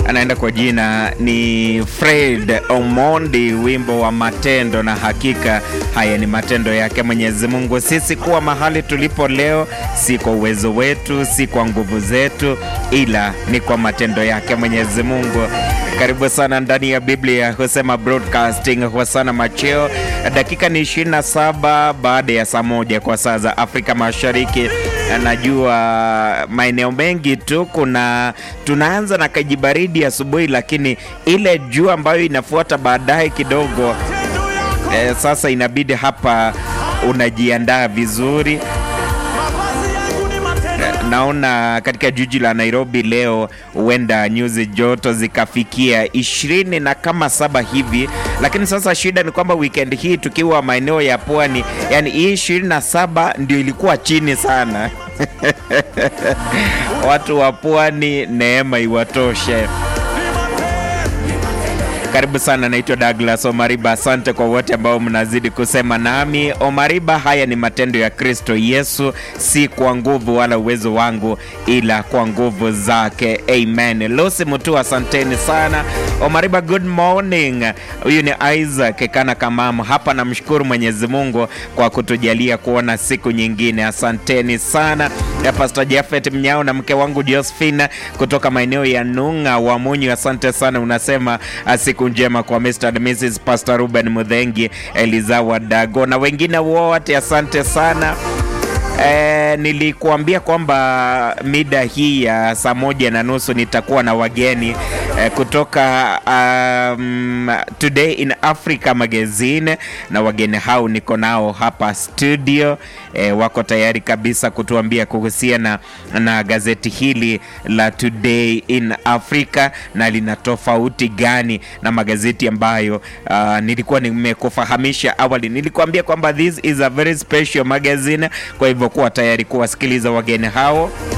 anaenda kwa jina ni Fred Omondi, wimbo wa matendo, na hakika haya ni matendo yake Mwenyezi Mungu. Sisi kuwa mahali tulipo leo si kwa uwezo wetu, si kwa nguvu zetu, ila ni kwa matendo yake Mwenyezi Mungu. Karibu sana ndani ya Biblia husema broadcasting husana macheo. Dakika ni 27 baada ya saa moja kwa saa za Afrika Mashariki. Najua maeneo mengi tu kuna tunaanza na kajibaridi asubuhi, lakini ile jua ambayo inafuata baadaye kidogo eh, sasa inabidi hapa unajiandaa vizuri. Naona katika jiji la Nairobi leo huenda nyuzi joto zikafikia ishirini na kama saba hivi, lakini sasa shida ni kwamba weekend hii tukiwa maeneo ya pwani, yani hii ishirini na saba ndio ilikuwa chini sana. Watu wa pwani, neema iwatoshe. Karibu sana, naitwa Douglas Omariba. Asante kwa wote ambao mnazidi kusema nami. Omariba, haya ni matendo ya Kristo Yesu, si kwa nguvu wala uwezo wangu, ila kwa nguvu zake. Amen. Lucy Mutu, asanteni sana. Omariba, good morning. Huyu ni Isaac Kana Kamamu hapa. Namshukuru Mwenyezi Mungu kwa kutujalia kuona siku nyingine, asanteni sana. Ya Pastor Jafet Mnyao na mke wangu Josephine kutoka maeneo ya Nung'a wa Munyu, asante sana. Unasema siku njema kwa Mr. and Mrs. Pastor Ruben Mudhengi, Eliza Wadago na wengine wote, asante sana. E, nilikuambia kwamba mida hii ya saa moja na nusu nitakuwa na wageni e, kutoka um, Today in Africa magazine, na wageni hao niko nao hapa studio e, wako tayari kabisa kutuambia kuhusiana na, na gazeti hili la Today in Africa na lina tofauti gani na magazeti ambayo uh, nilikuwa nimekufahamisha awali. Nilikuambia kwamba this is a very special magazine, kwa hivyo kuwa tayari kuwasikiliza wageni hao.